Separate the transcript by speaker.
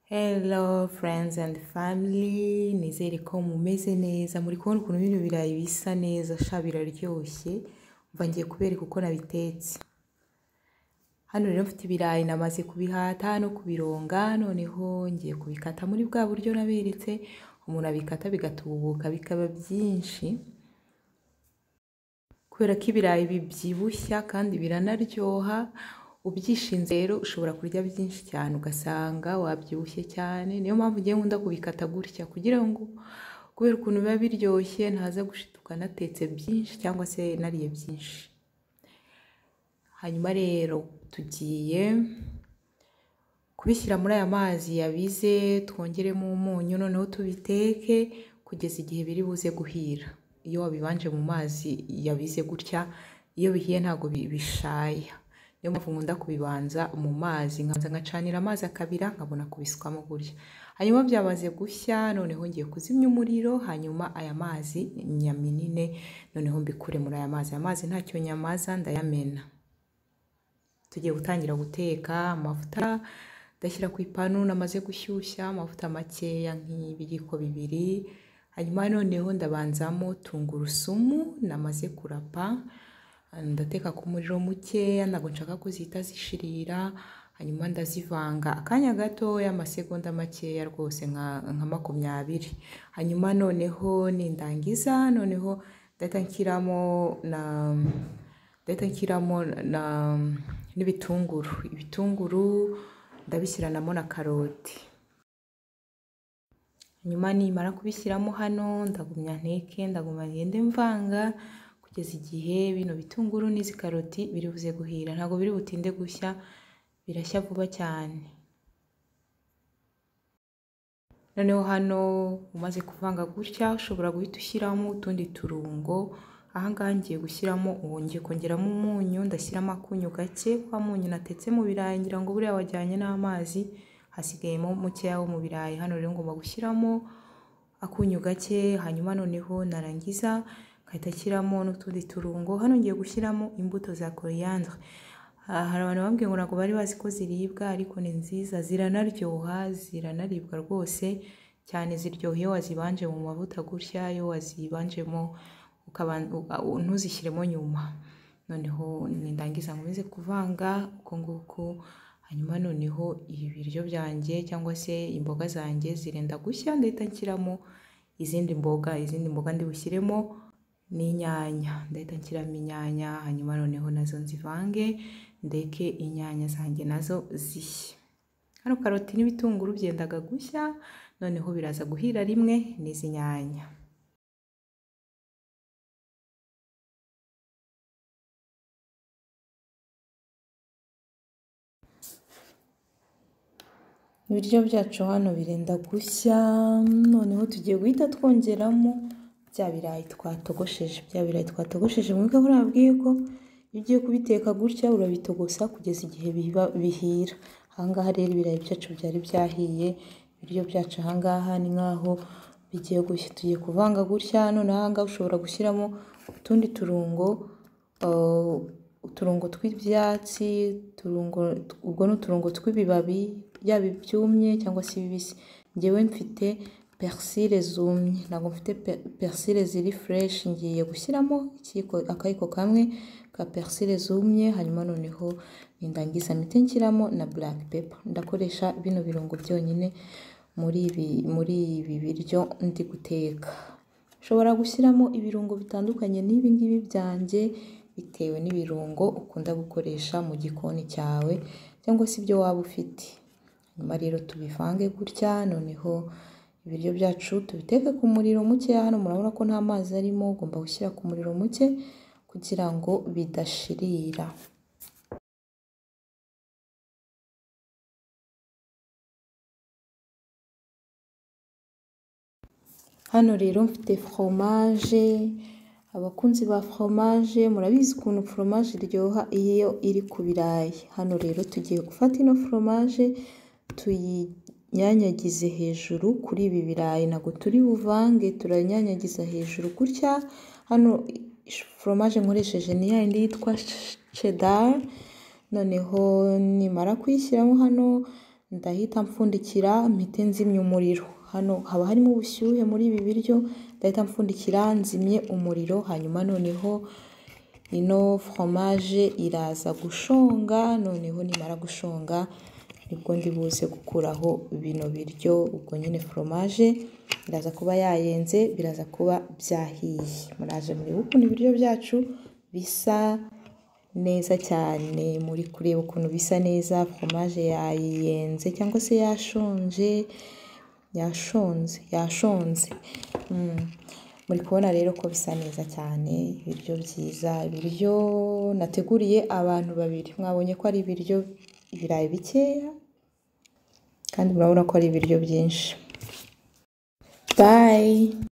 Speaker 1: Hello friends and family, nizere ko mumeze neza, muri kubona ukuntu bino birayi bisa neza, sha biraryoshye, umva ngiye kubereka uko nabitetse. Hano rero mfite ibirayi namaze kubihata no kubironga, noneho ngiye kubikata muri bwa buryo naberetse, umuntu abikata bigatubuka bikaba byinshi, kubera ko ibirayi bibyibushya kandi biranaryoha, ubyishinze rero ushobora kurya byinshi cyane ugasanga wabyibushye cyane, niyo mpamvu ngiye nkunda kubikata gutya kugira ngo kubera ukuntu biba biryoshye ntaza gushituka natetse byinshi cyangwa se nariye byinshi. Hanyuma rero tugiye kubishyira muri aya mazi yabize twongeremo umunyu noneho tubiteke kugeza igihe biri buze guhira. Iyo wabibanje mu mazi yabize gutya iyo bihiye ntabwo bi- bishaya. Niyo mpamvu nkunda kubibanza mu mazi nkabanza ngacanira amazi akabira nkabona kubisukamo gutya. Hanyuma byamaze gushya noneho ngiye kuzimya umuriro hanyuma aya mazi nyaminine noneho mbikure muri aya mazi. Amazi ntacyo nyamaza ndayamena tugiye gutangira guteka amavuta ndashyira ku ipanu namaze gushyushya amavuta makeya nk'ibiyiko bibiri hanyuma noneho ndabanzamo tungurusumu namaze kurapa ndateka ku muriro mukeya ntabwo nshaka ko zihita zishirira hanyuma ndazivanga akanya gatoya amasegonda makeya rwose nka nka makumyabiri hanyuma noneho nindangiza noneho ndahita nshyiramo na ndahita nshyiramo na n'ibitunguru ibitunguru ndabishyiranamo na karoti nyuma nimara kubishyiramo hano ndagumya nteke ndaguma ngende mvanga kugeza igihe bino bitunguru n'izi karoti biri buze guhira ntabwo biri butinde gushya birashya vuba cyane noneho hano umaze kuvanga gutya ushobora guhita ushyiramo utundi turungo aha ngaha ngiye gushyiramo ubu ngiye kongeramo umunyu ndashyiramo akunyu gake wa munyu natetse mu birayi ngira ngo buriya wajyanye n'amazi hasigayemo mukeya wo mu birayi hano rero ngomba gushyiramo akunyu gake hanyuma noneho narangiza nkahita nshyiramo n'utundi turungo hano ngiye gushyiramo imbuto za koriyandere Ah, hari abantu bambwiye ngo ntabwo bari bazi ko ziribwa ariko ni nziza ziranaryoha ziranaribwa rwose cyane ziryoha iyo wazibanje mu mavuta gutya iyo wazibanjemo ukaban- uka- u- ntuzishyiremo nyuma noneho nindangiza nkomeze kuvanga uko nguko hanyuma noneho ibi biryo byanjye cyangwa se imboga zanjye zirenda gushya ndahita nshyiramo izindi mboga izindi mboga ndibushyiremo n'inyanya ndahita nshyiramo inyanya hanyuma noneho nazo nzivange ndeke inyanya zanjye nazo zishye hano karoti n'ibitunguru byendaga gushya noneho biraza guhira rimwe n'izi nyanya Ibiryo byacu hano birenda gushya, noneho tugiye guhita twongeramo bya birayi twatogosheje. Bya birayi twatogosheje mwibuke ko nababwiye ko iyo ugiye kubiteka gutya urabitogosa kugeza igihe biba bihira. Aha ngaha rero ibirayi byacu byari byahiye, ibiryo byacu aha ngaha ni nk'aho bigiye gushya. Tugiye kuvanga gutya, noneho aha ngaha ushobora gushyiramo utundi turungo, uh, uturungo tw'ibyatsi, uturungo, ubwo ni uturungo tw'ibibabi, yaba ibyumye cyangwa se ibibisi. Njyewe mfite persile zumye, ntabwo mfite pe- persile ziri fresh, ngiye gushyiramo ikiyiko, akayiko kamwe ka persile zumye, hanyuma noneho nindangiza mpite nshyiramo na black pepper. Ndakoresha bino birungo byonyine muri ibi, muri ibi biryo ndi guteka. Ushobora gushyiramo ibirungo bitandukanye n'ibi ngibi byanjye, bitewe n'ibirungo ukunda gukoresha mu gikoni cyawe cyangwa se ibyo waba ufite. Hanyuma rero tubivange gutya, noneho ibiryo byacu tubiteke ku muriro muke, hano murabona ko nta mazi arimo, ugomba gushyira ku muriro muke kugira ngo bidashirira. Hano rero mfite foromaje, abakunzi ba foromaje murabizi ukuntu foromaje iryoha iyo iri ku birayi. Hano rero tugiye gufata ino foromaje tuyinyanyagize hejuru kuri ibi birayi, ntabwo turi buvange turanyanyagiza hejuru gutya. Hano foromaje nkoresheje ni ya yindi yitwa shedari, noneho nimara kuyishyiramo hano ndahita mpfundikira mpite nzimya umuriro hano haba harimo ubushyuhe muri ibi biryo ndahita mpfundikira nzimye umuriro hanyuma noneho ino foromaje iraza gushonga noneho nimara gushonga nibwo ndi buze gukuraho bino biryo ubwo nyine foromaje iraza kuba yayenze biraza kuba byahiye muraje muri ukuntu ibiryo byacu bisa neza cyane muri kureba ukuntu bisa neza foromaje yayiyenze cyangwa se yashonje yashonze yashonze Mm. muri kubona rero ko bisa neza cyane ibiryo byiza ibiryo nateguriye abantu babiri mwabonye ko ari ibiryo ibirayi bikeya kandi murabona ko ari ibiryo byinshi bayi